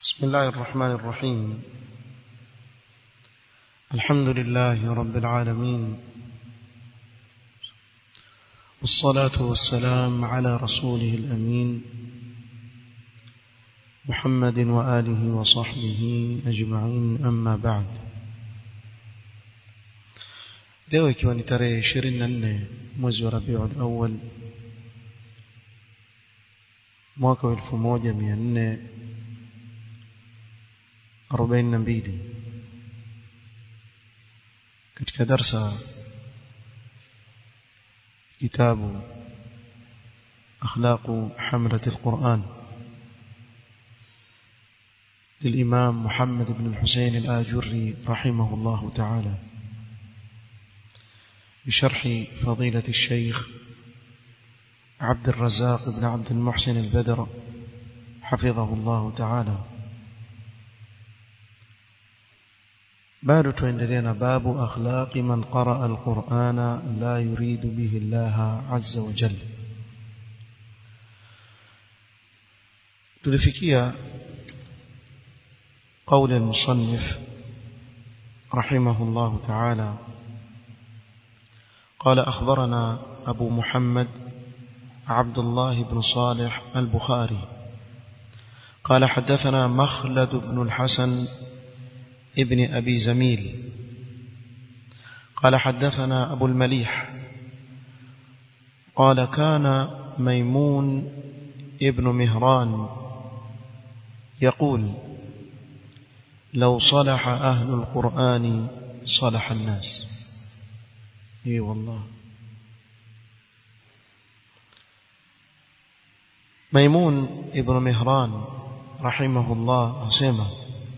بسم الله الرحمن الرحيم الحمد لله رب العالمين والصلاة والسلام على رسوله الأمين محمد وآله وصحبه أجمعين أما بعد leo ikiwa ni tarehe 24 mwezi wa Rabiul Awwal mwaka wa 1442 katika darsa kitabu أخلاق حملة القرآن للإمام محمد بن الحسين الآجري رحمه الله تعالى بشرح فضيلة الشيخ عبد الرزاق بن عبد المحسن البدر حفظه الله تعالى باب تندرين باب أخلاق من قرأ القرآن لا يريد به الله عز وجل تلفكية قول المصنف رحمه الله تعالى قال أخبرنا أبو محمد عبد الله بن صالح البخاري قال حدثنا مخلد بن الحسن ابن أبي زميل قال حدثنا أبو المليح قال كان ميمون ابن مهران يقول لو صلح أهل القرآن صلح الناس اي والله ميمون ابن مهران رحمه الله أسمى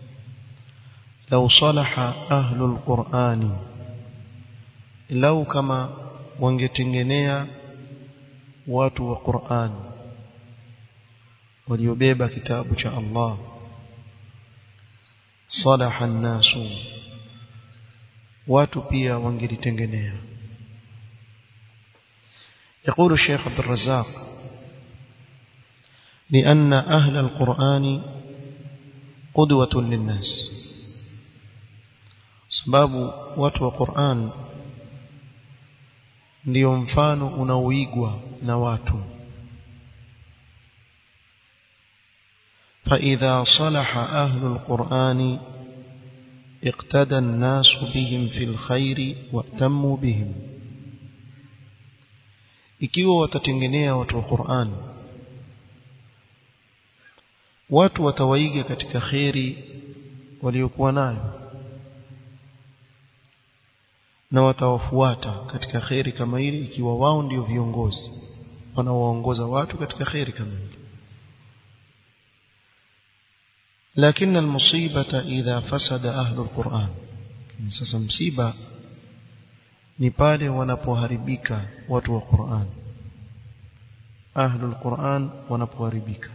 لو صلح أهل القرآن لو كما wangetengenea watu wa Qur'an waliobeba kitabu cha Allah salaha an-nasu watu pia wangelitengenea يقول الشيخ عبد الرزاق لأن أهل القرآن قدوة للناس sababu watu wa Qur'an ndio mfano unaoigwa na watu فإذا صلح أهل القرآن اقتدى الناس بهم في الخير واتموا بهم ikiwa watatengenea watu wa Qur'an watu watawaiga katika khairi waliokuwa nayo na watawafuata katika khairi kama ile ikiwa wao ndio viongozi wanaoongoza watu katika khairi kama ile لكن المصيبة إذا فسد أهل القرآن sasa msiba ni pale wanapoharibika watu wa Qur'an ahlul Qur'an wanapoharibika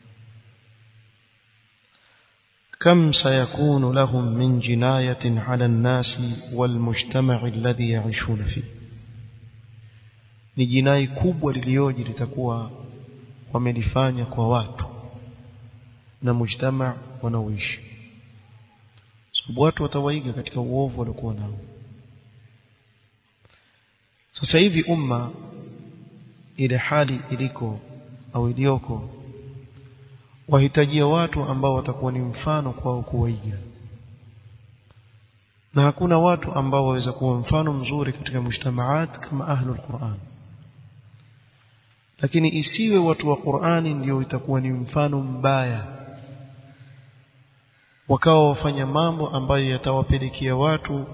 كم سيكون لهم من جناية على الناس والمجتمع الذي يعيشون فيه ni jinai kubwa lilioje litakuwa wamelifanya kwa watu na mujtama wanaoishi sababu watu watawaiga katika uovu waliokuwa nao sasa hivi umma ile hali iliko au iliyoko wahitajia watu ambao watakuwa ni mfano kwao kuwaiga na hakuna watu ambao waweza kuwa mfano mzuri katika mujtamaat kama ahlul Qur'an lakini isiwe watu wa Qur'ani ndio itakuwa ni mfano mbaya wakawa wafanya mambo ambayo yatawapelekea watu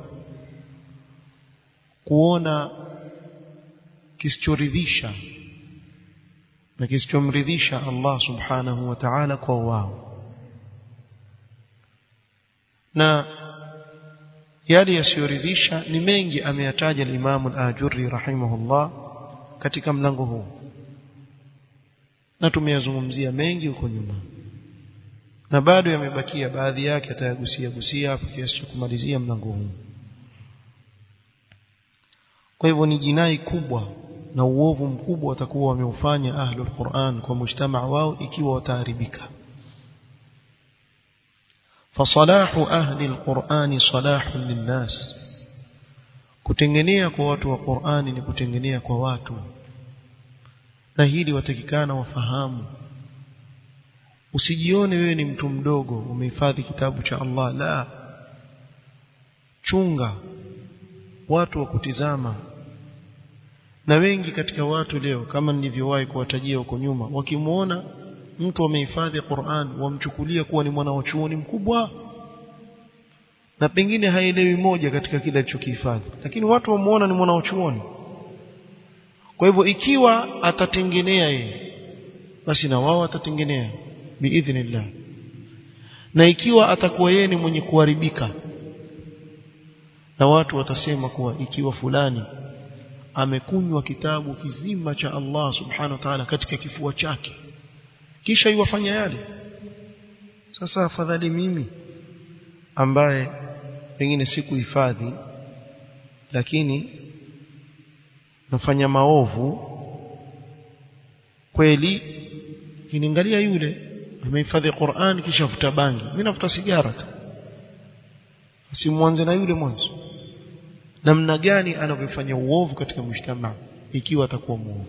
kuona kisichoridhisha na kisichomridhisha Allah subhanahu wa ta'ala kwa wao na yale yasiyoridhisha ni mengi ameyataja al-Imam al-Ajurri rahimahullah katika mlango huu na tumeyazungumzia mengi huko nyuma na bado yamebakia baadhi yake atayagusia gusia hapo kiasi cha kumalizia mlango huu kwa hivyo ni jinai kubwa na uovu mkubwa watakuwa wameufanya ahlul Qur'an kwa mujtamaa wao ikiwa wataharibika فصلاح أهل القرآن صلاح للناس kutengenea kwa watu wa Qur'ani ni kutengenea kwa watu na hili watakikana wafahamu usijione wewe ni mtu mdogo umehifadhi kitabu cha Allah la chunga watu wa kutizama na wengi katika watu leo kama nilivyowahi kuwatajia huko nyuma wakimuona mtu amehifadhi Qur'an wamchukulia kuwa ni mwana wa chuoni mkubwa na pengine haelewi moja katika kile alichokihifadhi lakini watu wamuona ni mwana wa chuoni kwa hivyo ikiwa atatengenea yeye basi na wao atatengenea biidhnillah na ikiwa atakuwa yeye ni mwenye kuharibika na watu watasema kuwa ikiwa fulani amekunywa kitabu kizima cha Allah subhanahu wa ta'ala katika kifua chake kisha iwafanya yale sasa afadhali mimi ambaye pengine sikuhifadhi lakini nafanya maovu kweli kiniangalia yule amehifadhi Qur'an kisha futa bangi mimi nafuta sigara tu simwanze na yule mwanzo namna gani anavyofanya uovu katika mshtama ikiwa atakuwa muovu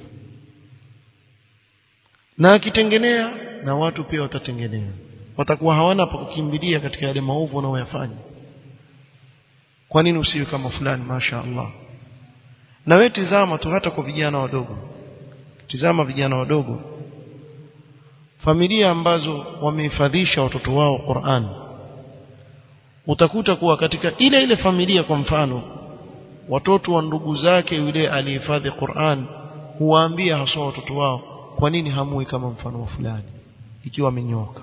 na akitengenea na watu pia watatengenea watakuwa hawana pa kukimbilia katika yale maovu wanayoyafanya kwa nini usiwe kama fulani masha Allah na wewe tizama tu hata kwa vijana wadogo tizama vijana wadogo familia ambazo wamehifadhisha watoto wao Qur'an utakuta kuwa katika ile ile familia kwa mfano watoto wa ndugu zake yule alihifadhi Qur'an huwaambia haswa watoto wao kwa nini hamui kama mfano wa fulani ikiwa amenyoka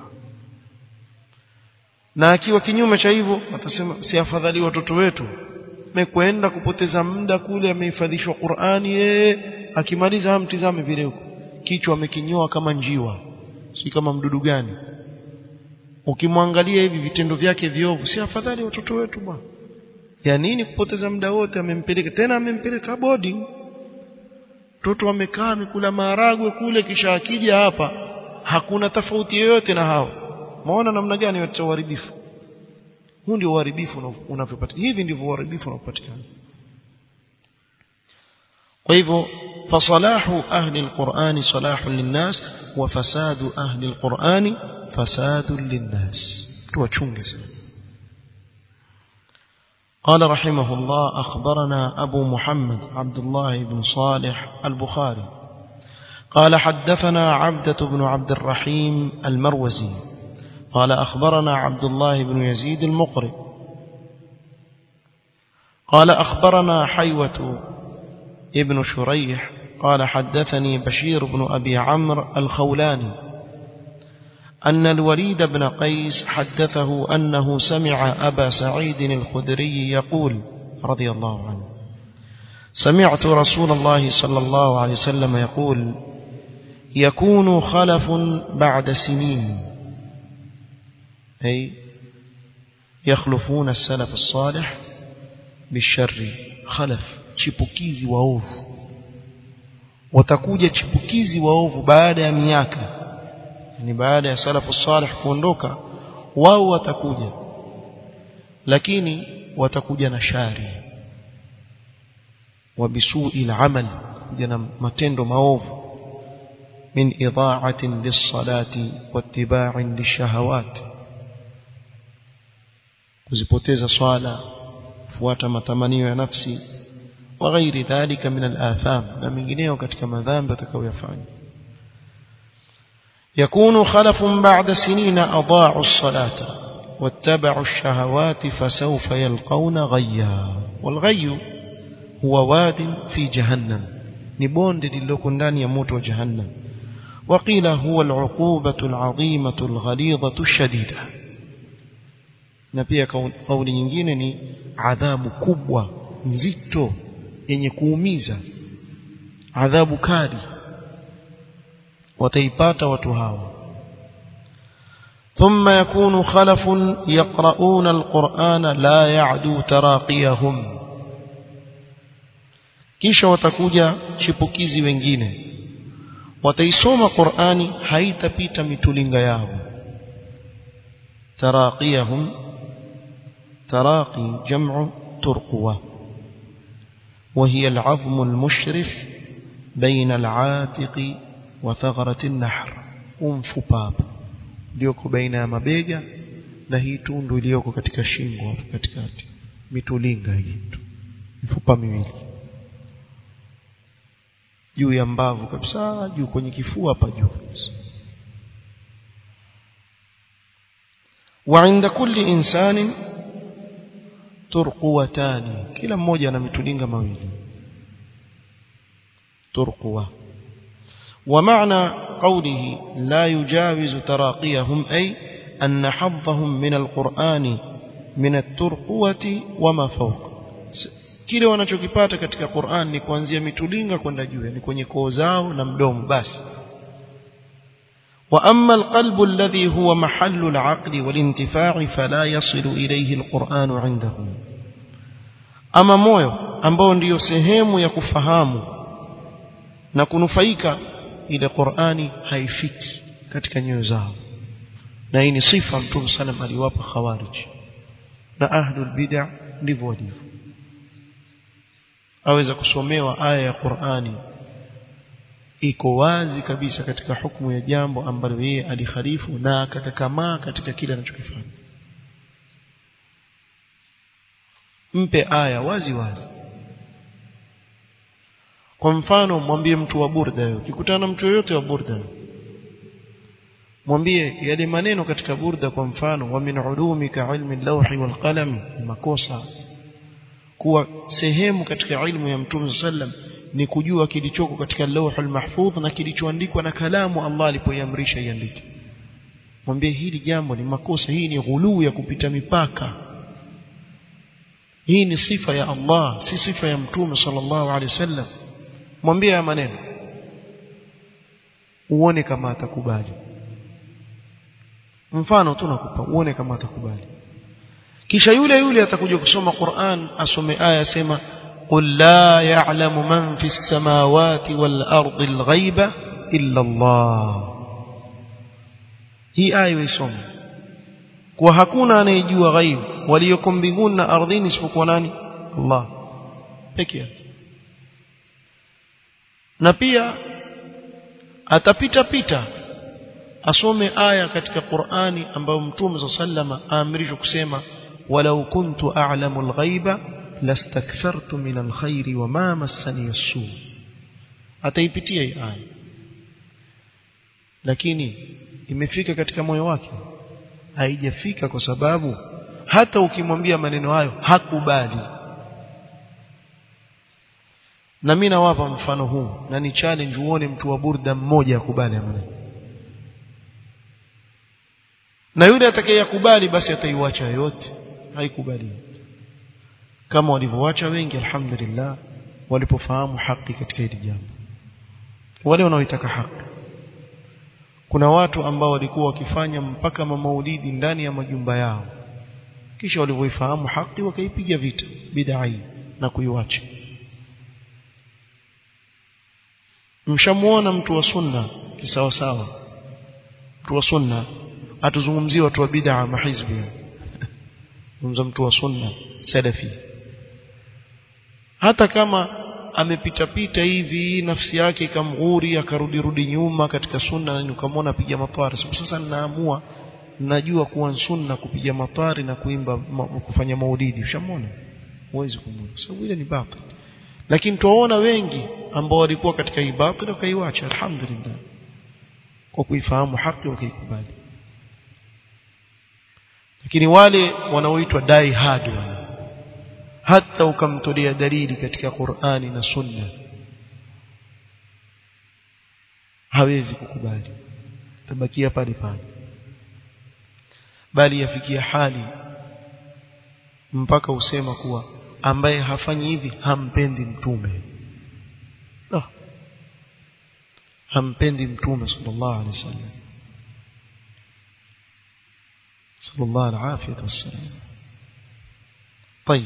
na akiwa kinyume cha hivyo atasema si afadhali watoto wetu mekwenda kupoteza muda kule amehifadhishwa Qur'ani yeye akimaliza hamtizame vile huko kichwa amekinyoa kama njiwa si kama mdudu gani ukimwangalia hivi vitendo vyake viovu si afadhali watoto wetu bwana ya nini kupoteza muda wote amempeleka tena amempeleka boarding mtoto amekaa amekula maharagwe kule kisha akija hapa hakuna tofauti yoyote na hao maona namna gani yote uharibifu huu ndio uharibifu unavyopatikana hivi ndivyo uharibifu unapatikana kwa hivyo فصلاح أهل القرآن صلاح للناس وفساد أهل القرآن فساد للناس توچunge قال رحمه الله أخبرنا أبو محمد عبد الله بن صالح البخاري قال حدثنا عبدة بن عبد الرحيم المروزي قال أخبرنا عبد الله بن يزيد المقري قال أخبرنا حيوة ابن شريح قال حدثني بشير بن أبي عمرو الخولاني أن الوليد بن قيس حدثه أنه سمع أبا سعيد الخدري يقول رضي الله عنه سمعت رسول الله صلى الله عليه وسلم يقول يكون خلف بعد سنين أي يخلفون السلف الصالح بالشر خلف chipukizi waovu watakuja chipukizi waovu baada ya miaka yani baada ya salafu salih kuondoka wao watakuja lakini watakuja na shari wabisui al-amal kuja na matendo maovu min idha'atin lis-salati wattiba'in lish-shahawat kuzipoteza swala fuata matamanio ya nafsi وغير ذلك من الآثام na mengineo katika madhambi atakayoyafanya يكون خلف بعد سنين أضاعوا الصلاة واتبعوا الشهوات فسوف يلقون غيا والغي هو واد في جهنم نبوند للوكن ndani ya moto wa jahannam وقيل هو العقوبة العظيمة الغليظة الشديدة na pia kauli nyingine ni adhabu kubwa nzito yenye kuumiza adhabu kali wataipata watu hawa ثم يكون خلف يقرؤون القرآن لا يعدو تراقيهم kisha watakuja chipukizi wengine wataisoma Qur'ani haitapita mitulinga yao تراقيهم تراقي جمع ترقوة وهي العظم المشرف بين العاتق وثغرة النحر umfupa iliyoko baina ya mabega na hii tundu iliyoko katika shingo hapo katikati mitulinga hii mifupa miwili juu ya mbavu kabisa juu kwenye kifua hapa juu kabisa وعند كل إنسان ترقوتان كلا mmoja ana mitulinga mawili ترقوة ومعنى قوله لا يجاوز تراقيهم أي أن حظهم من القرآن من الترقوة وما فوق kile wanachokipata katika Qur'an ni kuanzia mitulinga kwenda juu yani kwenye koo zao na mdomo basi وأما القلب الذي هو محل العقل والانتفاع فلا يصل إليه القرآن عندهم أما موyo ambao ndiyo sehemu ya kufahamu na kunufaika ile Qur'ani haifiki katika nyoyo zao na hii ni sifa Mtume sallam aliwapa khawarij na ahlul bid'ah ndivyo walivyo aweza kusomewa aya ya Qur'ani iko wazi kabisa katika hukumu ya jambo ambalo yeye alikhalifu na akakakamaa katika kile anachokifanya mpe aya wazi wazi kwa mfano mwambie mtu wa burda ukikutana na mtu yoyote wa burda mwambie yale maneno katika burda kwa mfano wa min ulumika ilmi lawhi wal qalam makosa kuwa sehemu katika ilmu ya mtume sallam ni kujua kilichoko katika lawhul mahfudh na kilichoandikwa na kalamu Allah alipoiamrisha iandike mwambie hili jambo ni makosa hii ni ghuluu ya kupita mipaka hii ni sifa ya Allah si sifa ya mtume sallallahu alaihi wasallam mwambie haya maneno uone kama atakubali mfano tu nakupa uone kama atakubali kisha yule yule atakuja kusoma Qur'an asome aya sema قل لا يعلم من في السماوات والأرض الغيب إلا الله hii aya isome kwa hakuna anayejua ghaib walioko mbinguni na ardhini isipokuwa nani Allah peke yake na pia atapita pita asome aya katika Qur'ani ambayo Mtume sallama aamrishwa kusema walau kuntu a'lamu al-ghaiba lastakthartu min al-khairi wama massani as-su ataipitia hii aya lakini imefika katika moyo wake haijafika kwa sababu hata ukimwambia maneno hayo hakubali na mimi nawapa mfano huu na ni challenge uone mtu wa burda mmoja akubali maneno na yule atakayekubali basi ataiwacha yote haikubali kama walivyoacha wengi alhamdulillah walipofahamu haki katika hili jambo wale wanaoitaka haki kuna watu ambao walikuwa wakifanya mpaka mamaulidi ndani ya majumba yao kisha walivyoifahamu haki wakaipiga vita bid'a hii na kuiwacha mshamuona mtu wa sunna kisawa sawa mtu wa sunna atuzungumzie watu wa bid'a mahizbi zungumza mtu wa sunna salafi hata kama amepita pita hivi nafsi yake ikamghuri akarudi rudi nyuma katika sunna na ukamwona piga matwari sasa ninaamua najua kuwa sunna kupiga matwari na kuimba ma, kufanya maulidi ushamwona huwezi kumwona sababu ile ni batil lakini tuwaona wengi ambao walikuwa katika hii batil wakaiacha alhamdulillah kwa kuifahamu haki wakaikubali lakini wale wanaoitwa dai hard hata ukamtolea dalili katika Qur'ani na Sunna hawezi kukubali tabakia pale pale bali yafikia hali mpaka usema kuwa ambaye hafanyi hivi hampendi mtume no. hampendi mtume sallallahu alaihi wasallam صلى الله العافية والسلام طيب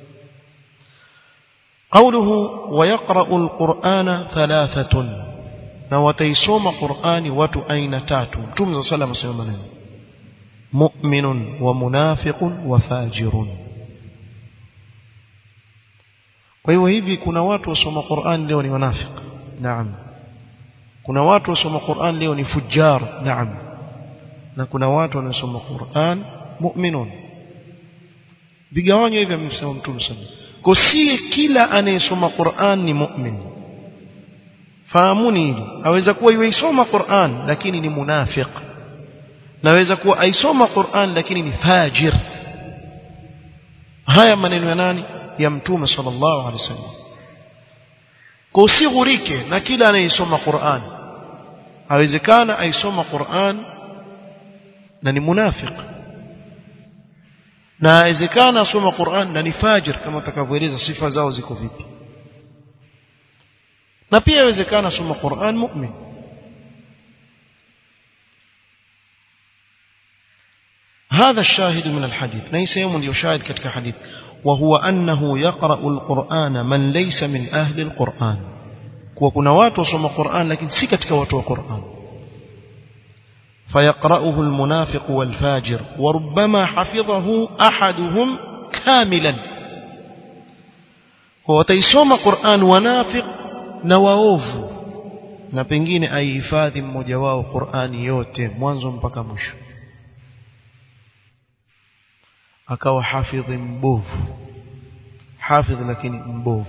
قوله ويقرأ القرآن ثلاثة na wataisoma Qur'ani watu aina tatu Mtume صلى الله عليه وسلم mu'minun wa munafiqun wa fajirun kwa hivyo hivi kuna watu wasoma Qur'an leo ni wanafiki naam kuna watu wasoma Qur'an leo ni fujar naam na kuna watu wanaosoma Qur'an mu'minun vigawanyo hivi amesema mtume sana kwa si kila anayesoma Qur'an ni mu'min fahamuni hili aweza kuwa yuisoma Qur'an lakini ni munafiq naweza kuwa aisoma Qur'an lakini ni fajir haya maneno ya nani ya mtume sallallahu alaihi wasallam kwa usighurike na kila anayesoma Qur'an awezekana aisoma Qur'an na ni munafiq na awezekana asoma Qur'an na ni fajir kama tutakavyoeleza sifa zao ziko vipi na pia awezekana asoma Qur'an mu'min هذا الشاهد من الحديث ليس يوم يشاهد كتك حديث وهو أنه يقرأ القرآن من ليس من أهل القرآن وكنا واتو صم القرآن لكن سكتك واتو القرآن فيقرأه المنافق والفاجر وربما حفظه أحدهم كاملا هو تيسوم قرآن ونافق نواوف na pengine aihifadhi mmoja wao Qur'ani yote mwanzo mpaka mwisho akawa hafidhi mbovu hafidh lakini mbovu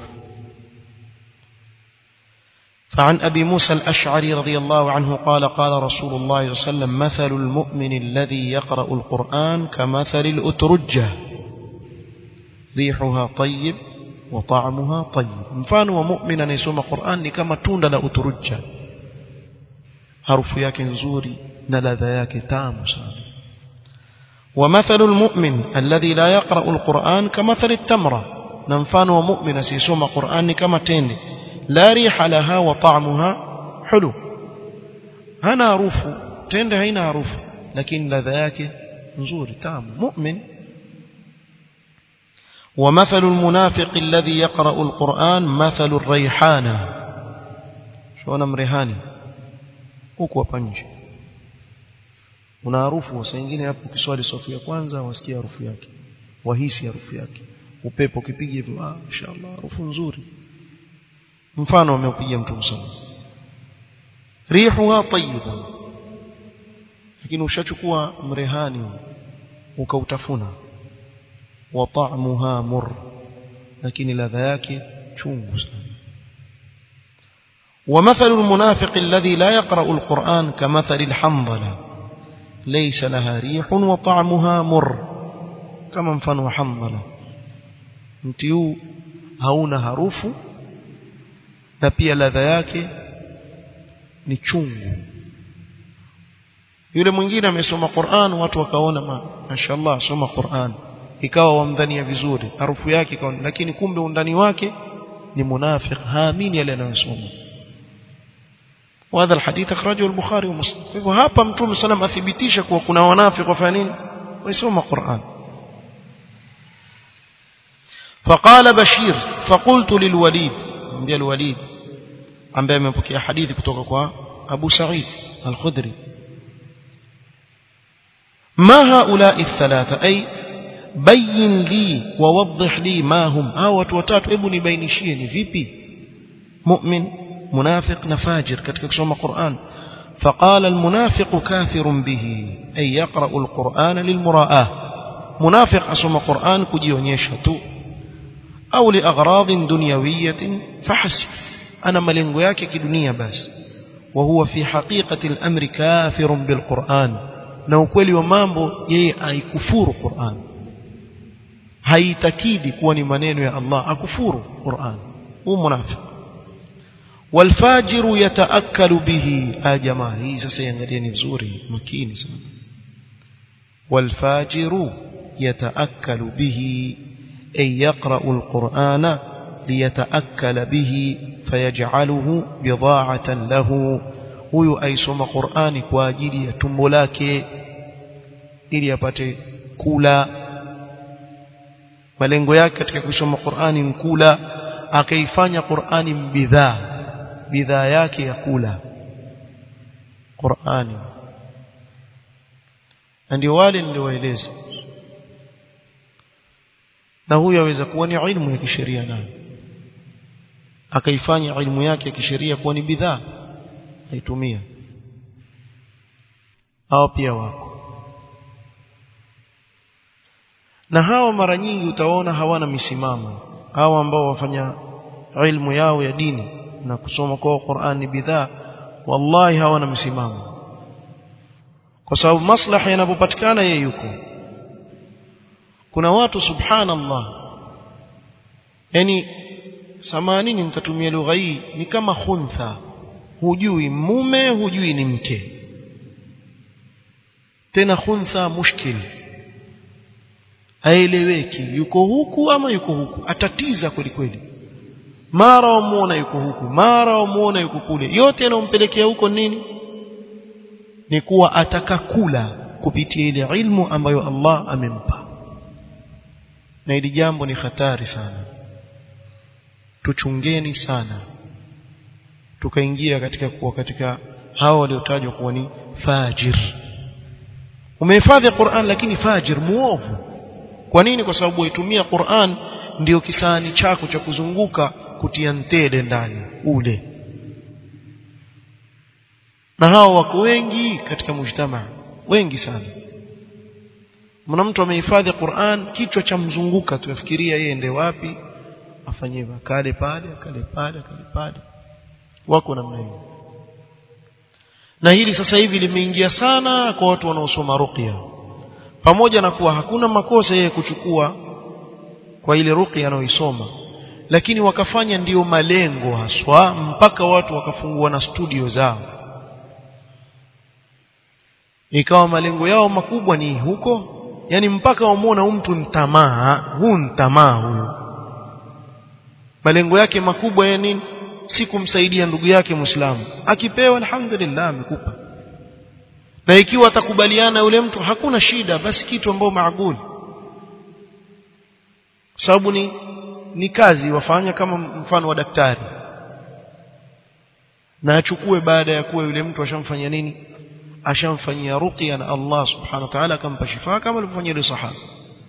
فعن أبي موسى الأشعري رضي الله عنه قال قال رسول الله صلى الله عليه وسلم مثل المؤمن الذي يقرأ القرآن كمثل الأترجة ريحها طيب وطعمها طيب مفان ومؤمن أن يسوم القرآن كما تون لا أترجة حرف ياك نزوري نلذ ياك تام سامي ومثل المؤمن الذي لا يقرأ القرآن كمثل التمرة ننفان ومؤمن سيسوم قرآن كما تند لا ريح لها وطعمها حلو هنا عروف تند هنا عروف لكن لذاك نزور تام مؤمن ومثل المنافق الذي يقرأ القرآن مثل الريحانة شو أنا مريحاني huku hapa nje una harufu saa nyingine hapo ukiswali safu ya kwanza wasikia harufu yake wahisi harufu yake upepo ukipiga hivyo ah inshallah harufu nzuri mfano ameupiga mtu msana rihuha tayyiba lakini ushachukua mrehani ukautafuna wa ta'muha mur lakini ladha yake chungu sana ومثل المنافق الذي لا يقرأ القرآن كمثل الحنظلة ليس لها ريح وطعمها مر كما mfano حنظلة mti huu hauna harufu na pia ladha yake ni chungu yule mwingine amesoma Qur'an watu wakaona mashaallah soma Qur'an ikawa wamdhania vizuri harufu yake ikawa lakini kumbe undani wake ni munafiq haamini yale anayosoma وهذا الحديث أخرجه البخاري ومسلم فهو hapa mtume sallam athibitisha kuwa kuna wanafiki wafanya nini waisoma Qur'an فقال بشير فقلت للوليد mbia الوليد ambaye amepokea hadithi kutoka kwa Abu Sa'id al-Khudri ما هؤلاء الثلاثة أي بين لي ووضح لي ما هم hao watu watatu hebu nibainishie ni vipi mu'min منافق نفاجر katika kusoma Qur'an فقال المنافق كافر به أي يقرأ القرآن للمراءة منافق أسمى قرآن كجيونيشة أو لأغراض دنيوية فحسب أنا ملنغو yake kidunia basi وهو في حقيقة الأمر كافر بالقرآن na ukweli wa mambo yeye aikufuru Qur'an haitakidi kuwa ni maneno ya Allah akufuru Qur'an huu munafiq والفاجر يتأكل به آه جماعة hii sasa iangalieni vizuri makini sana والفاجر يتأكل به أي يقرأ القرآن ليتأكل به فيجعله بضاعة له huyu aisoma Qur'ani kwa ajili ya tumbo lake ili apate kula malengo yake katika kusoma Qur'ani ni kula akaifanya Qur'ani bidhaa bidhaa yake ya kula Qur'ani na ndio wale niliowaeleza na huyo aweza kuwa ni ilmu ya kisheria nayo akaifanya ilmu yake ya kisheria kuwa ni bidhaa aitumia hao pia wako na hawa mara nyingi utaona hawana misimamo hawa ambao wafanya ilmu yao ya dini na kusoma kwa Qur'an ni bidhaa wallahi hawana msimamo kwa sababu maslaha yanapopatikana yeye yuko kuna watu subhanallah yani samanini nitatumia lugha hii ni kama khuntha hujui mume hujui ni mke tena khuntha mushkil haeleweki yuko huku ama yuko huku atatiza kweli kweli mara wamuona yuko huku mara wamuona yuko kule yote yanayompelekea huko nini ni kuwa atakakula kupitia ile ilmu ambayo Allah amempa na hili jambo ni hatari sana tuchungeni sana tukaingia katika kuwa katika hao waliotajwa kuwa ni fajir umehifadhi Qur'an lakini fajir muovu kwa nini kwa sababu waitumia Qur'an ndio kisani chako cha kuzunguka kutia ntede ndani ule na hao wako wengi katika mujtama wengi sana mna mtu amehifadhi Qur'an kichwa cha mzunguka tunafikiria yeye ende wapi afanye kale pale kale pale kale pale wako namna hiyo na hili sasa hivi limeingia sana kwa watu wanaosoma ruqya pamoja na kuwa hakuna makosa yeye kuchukua kwa ile ruqya anayoisoma lakini wakafanya ndiyo malengo haswa mpaka watu wakafungua na studio zao ikawa malengo yao makubwa ni huko yani mpaka wamuona huyu mtu ntamaa huu ntamaa huyu malengo yake makubwa ya nini si kumsaidia ndugu yake muislamu akipewa alhamdulillah amekupa na ikiwa atakubaliana yule mtu hakuna shida basi kitu ambao maaguli sababu ni ni kazi wafanya kama mfano wa daktari na achukue baada ya kuwa yule mtu ashamfanya nini ashamfanyia ruqya na Allah subhanahu wa ta'ala akampa shifa kama alivyofanyia yule sahaba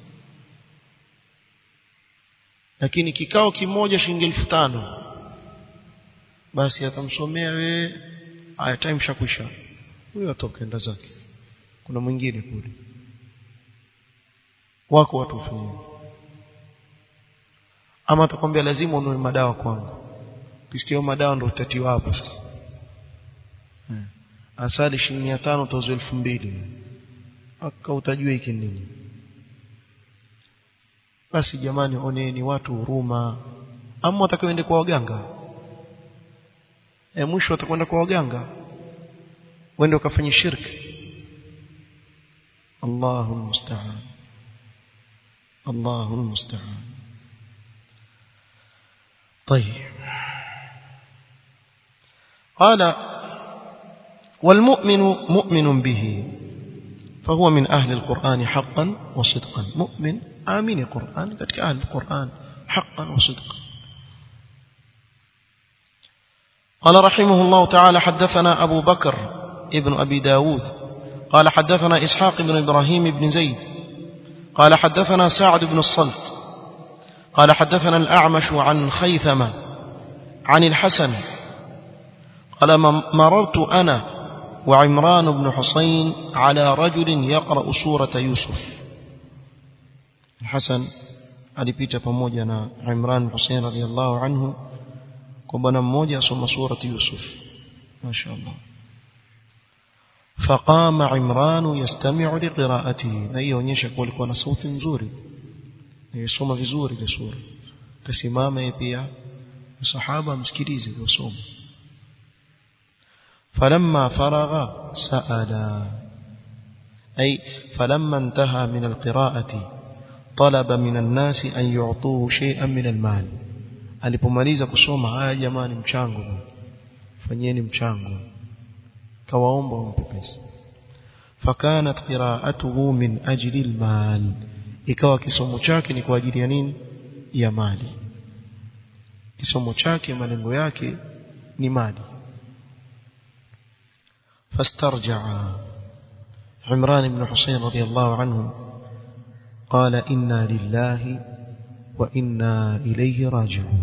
lakini kikao kimoja shilingi elfu tano basi atamsomea wewe aya time shakwisha huyo atoka enda zake kuna mwingine kule wako watu wafanyia ama atakwambia lazima ununue madawa kwangu ukisikia madawa ndio utatiwa hapo sasa hmm. asali shilingi 500 tozo 2000 aka utajua hiki nini basi jamani oneni watu huruma ama watakaoende kwa waganga e, mwisho watakwenda kwa waganga wende ukafanya shirki Allahu musta'an Allahu musta'an طيب قال والمؤمن مؤمن به فهو من أهل القرآن حقا وصدقا مؤمن آمين القرآن كتك أهل القرآن حقا وصدقا قال رحمه الله تعالى حدثنا أبو بكر ابن أبي داود قال حدثنا إسحاق بن إبراهيم بن زيد قال حدثنا سعد بن الصلت قال حدثنا الأعمش عن خيثمة عن الحسن قال مررت أنا وعمران بن حسين على رجل يقرأ سورة يوسف الحسن alipita pamoja na Imran Hussein radhiallahu anhu kwa bwana mmoja asoma surati Yusuf mashaallah فقام عمران يستمع لقراءته na ionyesha kuwa alikuwa na sauti nzuri yasoma vizuri ile sura kasimama yeye pia sahaba msikilize yosoma فلما فرغ سأل أي فلما انتهى من القراءة طلب من الناس أن يعطوه شيئا من المال alipomaliza kusoma haya jamani mchango fanyeni mchango kawaomba wampe pesa fakanat qira'atuhu min ajli almal ikawa kisomo chake ni kwa ajili ya nini ya mali kisomo chake malengo yake ni mali fastarja'a عمران بن حسين رضي الله عنه قال إنا لله وإنا إليه راجعون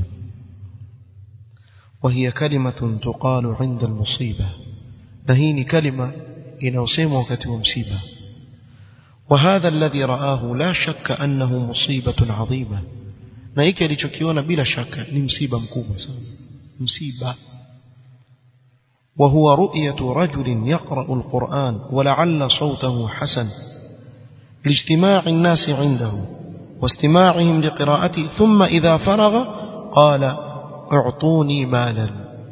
وهي كلمة تقال عند المصيبة نهين كلمة إن أسيم وكتب مصيبة وهذا الذي رآه لا شك أنه مصيبة عظيمة نهيك لتكيون بلا شك لمصيبة مكوبة مصيبة وهو رؤية رجل يقرأ القرآن ولعل صوته حسن لاجتماع الناس عنده واستماعهم لقراءته ثم إذا فرغ قال اعطوني مالا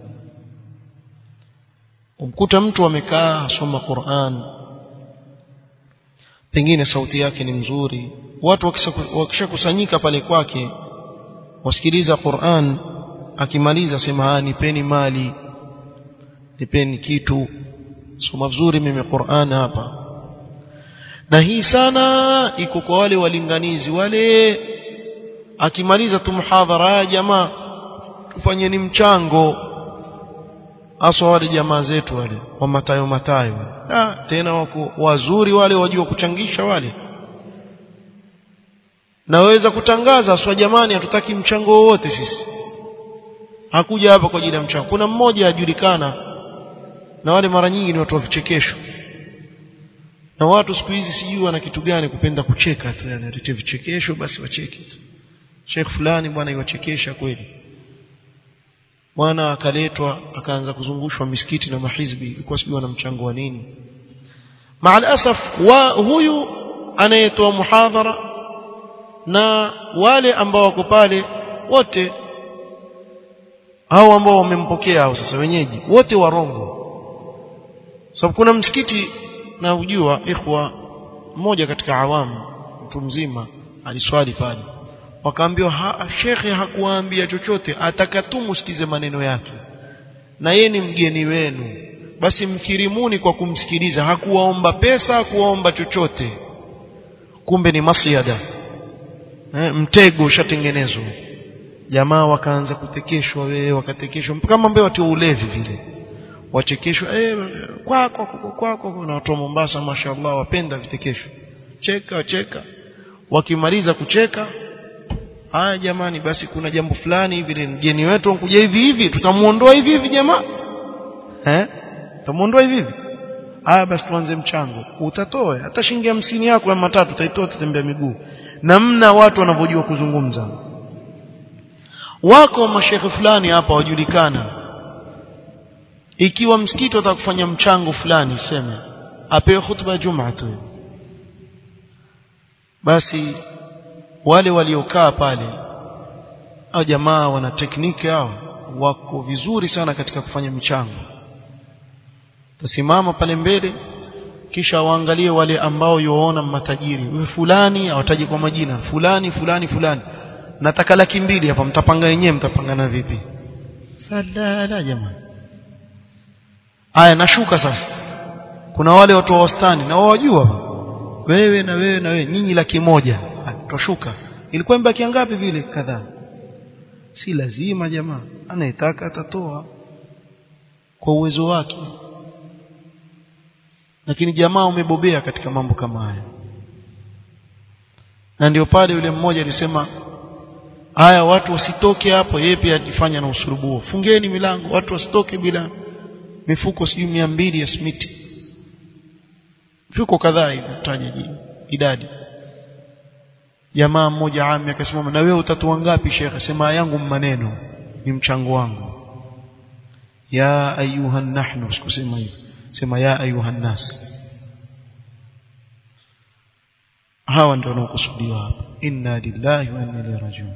umkuta mtu amekaa asoma Qur'an pengine sauti yake ni mzuri watu wakishakusanyika pale kwake wasikiliza Qur'an akimaliza sema nipeni mali nipeni kitu soma vizuri mimi Qur'an hapa na hii sana iko kwa wale walinganizi wale akimaliza tu muhadhara ya jamaa tufanyeni mchango aswa wale jamaa zetu wale wa matayo matayo ah tena wako wazuri wale wajua kuchangisha wale naweza kutangaza aswa jamani hatutaki mchango wowote sisi hakuja hapa kwa ajili ya mchango kuna mmoja ajulikana na wale mara nyingi ni watu wa vichekesho na watu siku hizi sijui wana kitu gani kupenda kucheka tu yani atete vichekesho basi wacheke tu Sheikh fulani bwana iwachekesha kweli bwana akaletwa akaanza kuzungushwa misikiti na mahizbi ilikuwa sijui wana mchango wa nini maal asaf wa huyu anayetoa muhadhara na wale ambao wako pale wote hao ambao wamempokea hao sasa wenyeji wote warongo sababu kuna msikiti na ujua ikhwa mmoja katika awamu mtu mzima aliswali pale wakaambiwa ha, shekhe hakuwaambia chochote atakatu msikize maneno yake na yeye ni mgeni wenu basi mkirimuni kwa kumsikiliza hakuwaomba pesa hakuwaomba chochote kumbe ni masiada eh, mtego ushatengenezwa jamaa wakaanza kutekeshwa wewe wakatekeshwa kama mbeo watu ulevi vile wachekeshwa eh kwako kwako na watu wa Mombasa mashallah wapenda vitekesho cheka cheka wakimaliza kucheka haya jamani basi kuna jambo fulani hivi mgeni wetu ankuja hivi hivi tutamuondoa hivi hivi jamaa eh tutamuondoa hivi hivi haya basi tuanze mchango utatoa hata shilingi hamsini yako ya matatu utaitoa tutembea miguu namna watu wanavyojua kuzungumza wako mashekhe fulani hapa wajulikana ikiwa msikiti watakufanya mchango fulani sema apewe hutuba ya Jumaa tu basi wale waliokaa pale au jamaa wana tekniki hao wako vizuri sana katika kufanya michango tasimama pale mbele kisha waangalie wale ambao yoona matajiri wewe fulani awataji kwa majina fulani fulani fulani nataka laki mbili hapa mtapanga wenyewe mtapangana vipi sadala jamani aya nashuka sasa kuna wale watu wa wastani na wajua wewe na wewe na wewe nyinyi laki moja toshuka ilikuwa mbaki ngapi vile kadhaa si lazima jamaa anayetaka atatoa kwa uwezo wake lakini jamaa umebobea katika mambo kama haya na ndio pale yule mmoja alisema haya watu wasitoke hapo yeye pia ajifanya na usurubuo fungeni milango watu wasitoke bila mifuko sijui mia mbili ya simiti mifuko kadhaa inataja idadi jamaa mmoja ami akasimama na wewe utatoa ngapi shekhe sema yangu maneno ni mchango wangu ya ayuha nahnu sikusema hivyo sema ya ayuha nas hawa ndio wanaokusudiwa hapa inna lillahi wa inna ilaihi rajiun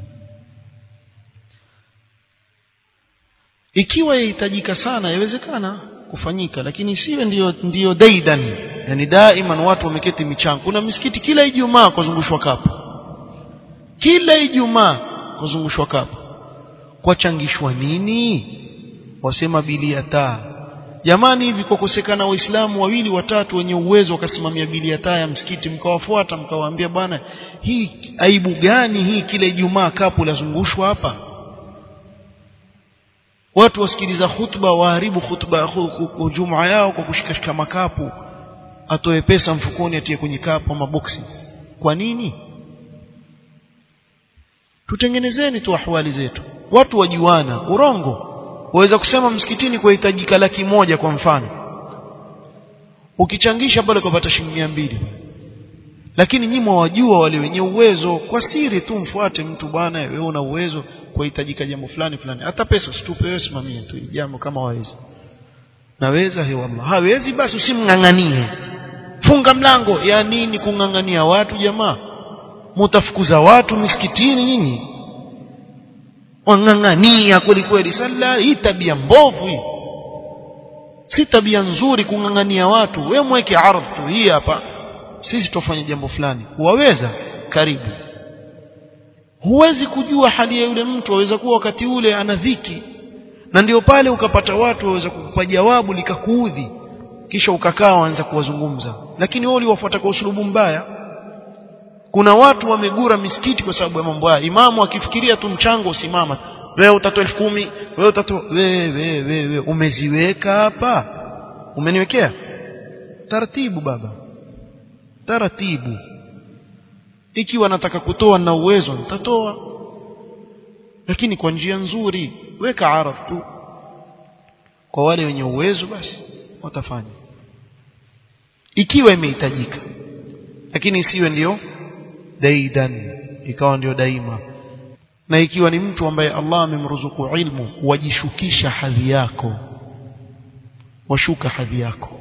ikiwa yahitajika sana yawezekana kufanyika lakini isiwe ndiyo ndiyo daidan yani daiman watu wameketi michango kuna misikiti kila ijumaa kuzungushwa kapu kila ijumaa kuzungushwa kapu kwachangishwa nini wasema bili ya taa jamani hivi kwa kukosekana waislamu wawili watatu wenye uwezo wakasimamia bili ya taa ya msikiti mkawafuata mkawaambia bwana hii aibu gani hii kila ijumaa kapu lazungushwa hapa watu wasikiliza hutuba waharibu hutuba jumaa yao kwa kushikashika makapu atoe pesa mfukoni atie kwenye kapu ama boksi kwa nini tutengenezeni tu ahwali zetu watu wajuana urongo waweza kusema msikitini kuhitajika laki moja kwa mfano ukichangisha pale kupata shilingi 200 lakini nyinyi mwajua wale wenye uwezo kwa siri tu mfuate mtu bwana wewe una uwezo kuhitajika jambo fulani fulani hata pesa usitupe wewe simamia tu jambo kama waweza naweza he wallah hawezi basi usimnganganie funga mlango ya nini kungangania watu jamaa mutafukuza watu misikitini nyinyi wangangania kweli kweli sala hii tabia mbovu hii si tabia nzuri kungangania watu wewe mweke ardhi tu hii hapa sisi tufanye jambo fulani waweza karibu huwezi kujua hali ya yule mtu aweza kuwa wakati ule ana dhiki na ndio pale ukapata watu waweza kukupa jawabu likakuudhi kisha ukakaa waanza kuwazungumza lakini wao uliwafuata kwa usulubu mbaya kuna watu wamegura misikiti kwa sababu ya mambo haya imamu akifikiria tu mchango usimama wewe utatoa elfu kumi wewe utatoa wewe wewe umeziweka hapa umeniwekea taratibu baba taratibu ikiwa nataka kutoa na uwezo nitatoa lakini kwa njia nzuri weka araf tu kwa wale wenye uwezo basi watafanya ikiwa imehitajika lakini isiwe ndio daidan ikawa ndio daima na ikiwa ni mtu ambaye Allah amemruzuku ilmu wajishukisha hadhi yako washuka hadhi yako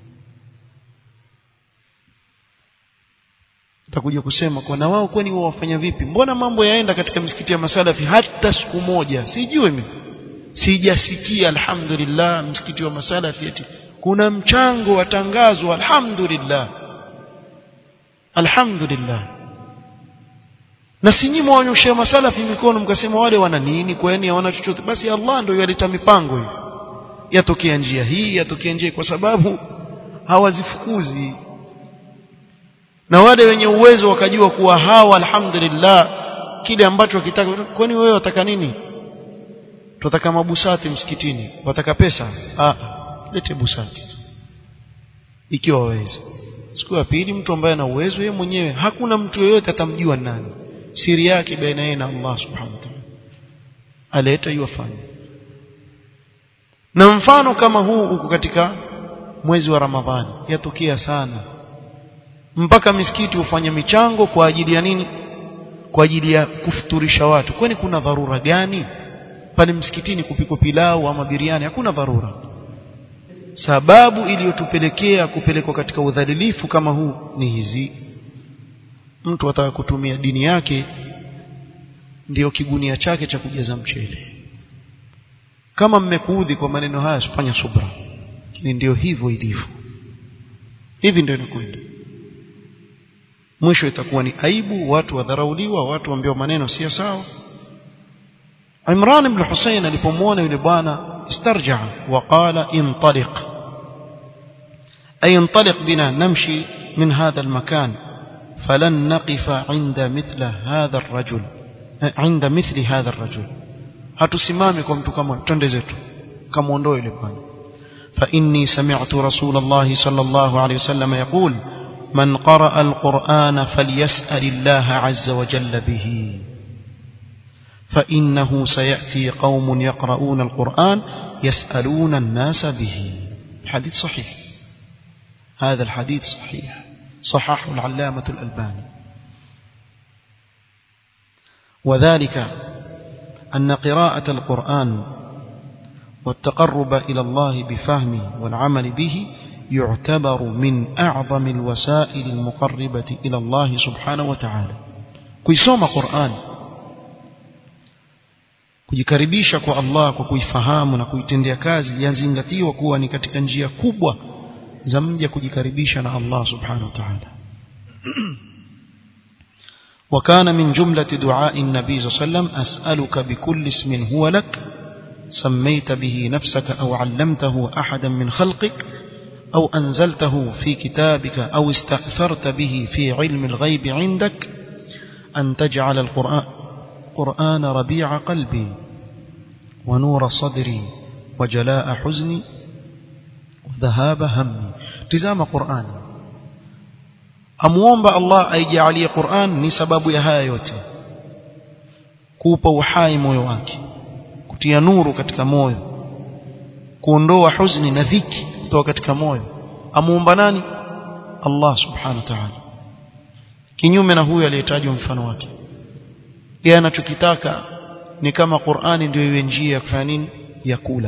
takuja kusema kwa na wao kwani wao wafanya vipi mbona mambo yaenda katika misikiti ya masalafi hata siku moja sijui mimi sijasikia alhamdulillah msikiti wa masalafi eti kuna mchango watangazwa alhamdulillah alhamdulillah na si nyinyi mwanyoshia masalafi mikono mkasema wale wana nini kwani hawana chochote basi Allah ndio yaleta mipango hiyo yatokea njia hii yatokea njia kwa sababu hawazifukuzi na wale wenye uwezo wakajua kuwa hawa alhamdulillah kile ambacho wakitaka kwani wewe wataka nini tunataka mabusati msikitini wataka pesa ah lete busati ikiwa waweza siku ya pili mtu ambaye ana uwezo yeye mwenyewe hakuna mtu yeyote atamjua nani siri yake baina yeye na Allah subhanahu wa ta'ala aleta yufanye na mfano kama huu uko katika mwezi wa Ramadhani yatokea sana mpaka misikiti hufanya michango kwa ajili ya nini kwa ajili ya kufuturisha watu kwani kuna dharura gani pale msikitini kupikwa pilau ama biriani hakuna dharura sababu iliyotupelekea kupelekwa katika udhalilifu kama huu ni hizi mtu ataka kutumia dini yake ndiyo kigunia chake cha kujaza mchele kama mmekuudhi kwa maneno haya fanya subra lakini ndio hivyo ilivyo hivi ndio inakwenda mwisho itakuwa ni aibu watu wadharauliwa watu waambiwa maneno si sawa Imran ibn Hussein alipomwona yule bwana istarja waqala intaliq ay intaliq bina namshi min hadha almakan falan naqifa inda mithla hadha arrajul inda mithli hadha arrajul hatusimami kwa mtu kama twende zetu kamuondoe yule bwana فإني سمعت رسول الله صلى الله عليه وسلم يقول من قرأ القرآن فليسأل الله عز وجل به فإنه سيأتي قوم يقرؤون القرآن يسألون الناس به الحديث صحيح هذا الحديث صحيح صححه العلامة الألباني وذلك أن قراءة القرآن والتقرب إلى الله بفهمه والعمل به يعتبر من أعظم الوسائل المقربة إلى الله سبحانه وتعالى كيسوم قرآن kujikaribisha kwa Allah kwa kuifahamu na kuitendea kazi yazingatiwa kuwa ni katika njia kubwa za mja kujikaribisha na Allah subhanahu wa ta'ala وكان من جملة دعاء النبي صلى الله عليه وسلم أسألك بكل اسم هو لك سميت به نفسك أو علمته أحدا من خلقك أو أنزلته في كتابك أو استأثرت به في علم الغيب عندك أن تجعل القرآن قرآن ربيع قلبي ونور صدري وجلاء حزني وذهاب همي تزام قرآن amuomba Allah aijalie Qur'an ni sababu ya haya yote kuupa uhai moyo wake kutia nuru katika moyo kuondoa huzuni na dhiki kutoka katika moyo amuomba nani Allah subhanahu wa ta'ala kinyume na huyo aliyetajwa mfano wake yeye anachokitaka ni kama Qur'ani ndio iwe njia ya kufanya nini ya kula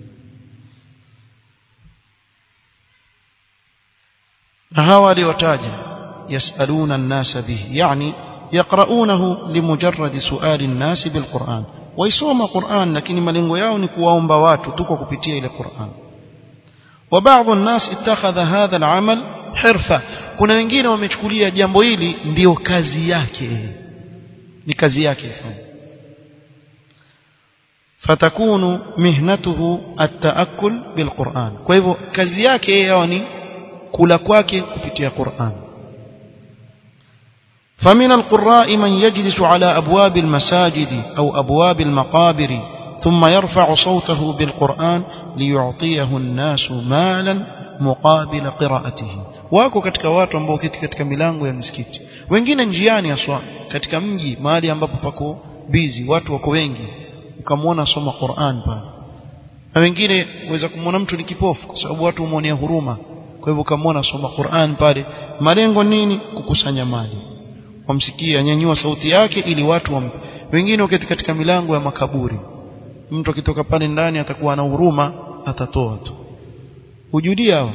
na hawa aliotaja yasaluna an-nasa bihi yani yaqra'unahu limujarrad su'ali an-nas bil-Qur'an waisoma Qur'an lakini malengo yao ni kuwaomba watu tu kwa kupitia ile Qur'an وبعض الناس اتخذ هذا العمل حرفه kuna wengine wamechukulia jambo hili ndio kazi yake ni kazi yake fatakunu mihnatuhu at-ta'akkul bil-Qur'an kwa hivyo kazi yake yeye ni kula kwake kupitia Qur'an فمن القراء من يجلس على أبواب المساجد أو أبواب المقابر ثم يرفع صوته بالقرآن ليعطيه الناس مالا مقابل قراءته wako katika watu ambao kiti katika milango ya misikiti wengine njiani aswa katika mji mahali ambapo pako busy watu wako wengi ukamwona soma Qur'an pale na wengine uweza kumwona mtu ni kipofu kwa sababu watu humwonea huruma kwa hivyo ukamwona soma Qur'an pale malengo nini kukusanya mali wamsikia nyanyua sauti yake ili watu wam... wengine wakati katika milango ya makaburi mtu akitoka pale ndani atakuwa na huruma atatoa tu hujudia hao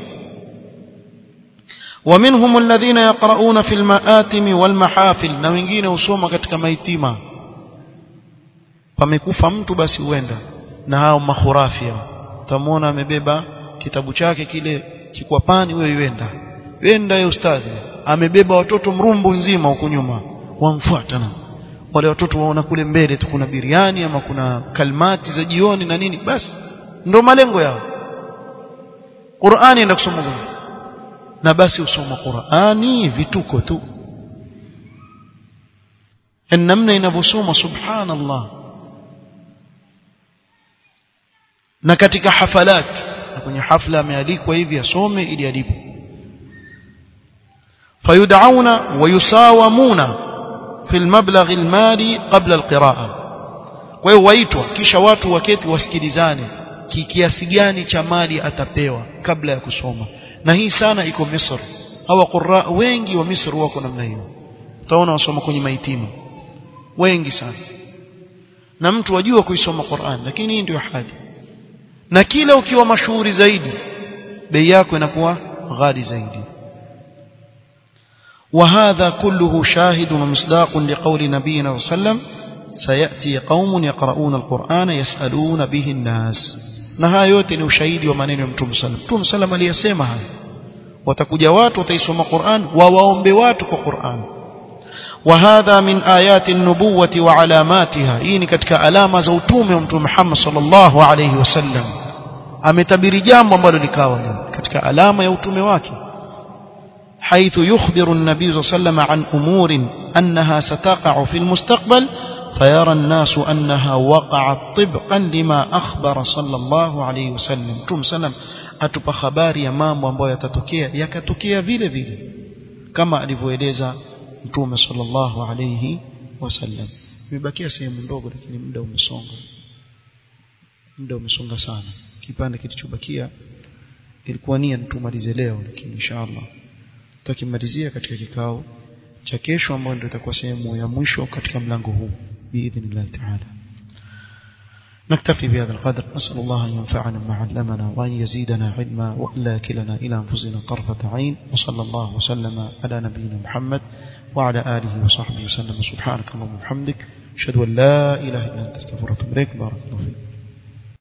ومنهم الذين يقرؤون في المآتم والمحافل na wengine husoma katika maitima pamekufa mtu basi huenda na hao mahurafia utamwona amebeba kitabu chake kile kikwapani wewe yuenda wenda ya ustadhi amebeba watoto mrumbu nzima huko nyuma wamfuata na wale watoto waona kule mbele tu kuna biriani ama kuna kalmati za jioni na nini basi ndo malengo yao Qur'ani enda kusoma na basi usoma Qur'ani vituko tu namna inavyosoma subhanallah na katika hafalat na kwenye hafla amealikwa hivi asome ili alipo fayud'auna wayusawamuna fi almablagh almali qabla alqiraa kwa hiyo waitwa kisha watu waketi wasikilizane kiasi gani cha mali atapewa kabla ya kusoma na hii sana iko Misri hawa qurra wengi wa Misri wako namna hiyo utaona wasoma kwenye maitimu wengi sana na mtu wajua kuisoma Qur'an lakini hii ndio hali na kila ukiwa mashuhuri zaidi bei yako inakuwa ghali zaidi وهذا كله شاهد ومصداق لقول نبينا صلى الله عليه وسلم سيأتي قوم يقرؤون القرآن يسألون به الناس na haya yote ni ushahidi wa maneno ya Mtume sallam Mtume sallam aliyasema haya watakuja watu wataisoma Qur'an wawaombe watu kwa Qur'an وهذا من آيات النبوة وعلاماتها hii ni katika alama za utume wa Mtume Muhammad sallallahu alayhi wasallam ametabiri jambo ambalo likawa leo katika alama ya utume wake حيث يخبر النبي صلى الله عليه وسلم عن أمور أنها ستقع في المستقبل فيرى الناس أنها وقعت طبقا لما أخبر صلى الله عليه وسلم تم سلم أتبا خباري mambo ambayo yatatokea yakatokea vile vile kama alivyoeleza mtume sallallahu alayhi wasallam imebakia sehemu ndogo lakini muda umesonga muda umesonga sana kipande kilichobakia ilikuwa nia tumalize leo lakini inshallah tutakimalizia katika kikao cha kesho ambayo ndio itakuwa sehemu ya mwisho katika mlango huu biidhnillah ta'ala نكتفي بهذا القدر نسأل الله أن ينفعنا ما علمنا وأن يزيدنا علما وألا كلنا إلى أنفسنا طرفة عين وصلى الله وسلم على نبينا محمد وعلى آله وصحبه وسلم سبحانك اللهم وبحمدك أشهد أن لا إله إلا أنت استغفرك وأتوب إليك بارك الله فيك